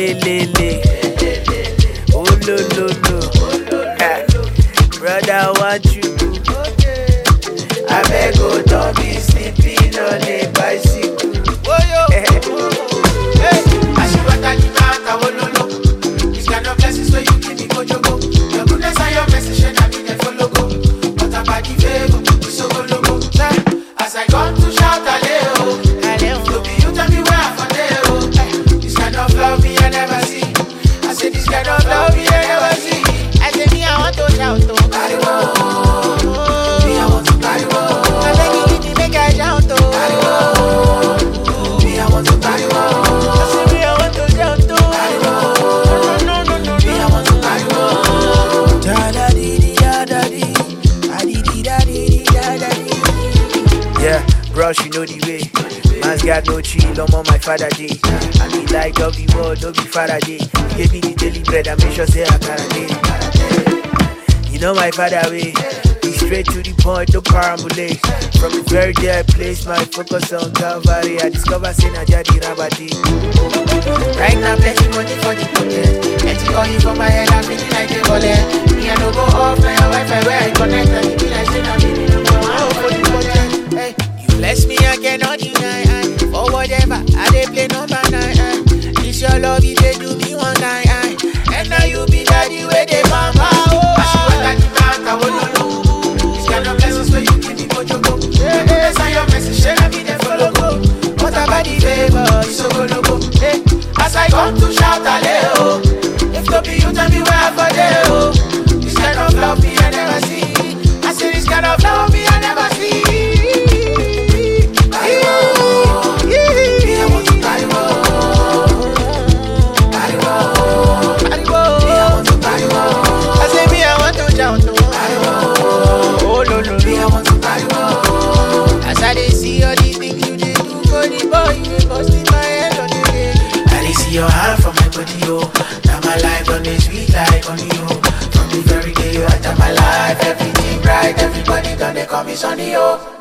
le le le. Oh lo lo lo. Ah, Brother, what you do? I beg oh, don't be sleeping on a bicycle. As I come to shout Aleo, you be you tell me where I for there, oh. Eh, This kind of love me I never see. I say this kind of love me I never see. I say me, I want to shout, oh. Pariwo, me I want to pariwo. I beg you, give me, make I shout, oh. Me I want to pariwo. I say me, I want to shout, oh. No, no, no, no, Me I want to pariwo. Da da dee dee da da dee. Da dee dee da dee dee da da dee. Yeah, bros, you know the way. Man's got no chill, I'm on my father day. I be like of the world, no be father day. He gave me the daily bread, I make sure say I can day. You know my father way. Be straight to the point, no parambulate. From the very day I place my focus on Calvary, I discover say na jadi rabati. Right now, plenty money for the pocket. Plenty calling for my head, I'm feeling like a bullet. Me, I no go off, my Wi-Fi where I connect, and it be like saying I'm feeling number one for the pocket. Hey, you bless me, I cannot deny. I, for whatever, I dey play number nine. I, it's your love, you dey do me one night. I, and now you be daddy where they mama. Oh, As you want that demand, I will know. This kind of blessings where you give me mojo go. Yeah, yeah, send your message, share me the follow go. What about the favor? You so go logo. Hey, as I come to shout Aleo, if to be you, tell me where I for there. Oh, this kind of love me I never see. I say this kind of love me I never see. Pariwo, me I want to pariwo. Pariwo, me I want to pariwo. I say me, I want to shout. Oh, oh no, no, Me I no. want to pariwo. As I dey see all the things you dey do for the boy, you dey bust in my head on the day. I dey see your hand for my body, yo. Now my life done dey sweet like honey, yo. From the very day you enter my life, everything bright, everybody done they call me sunny, yo.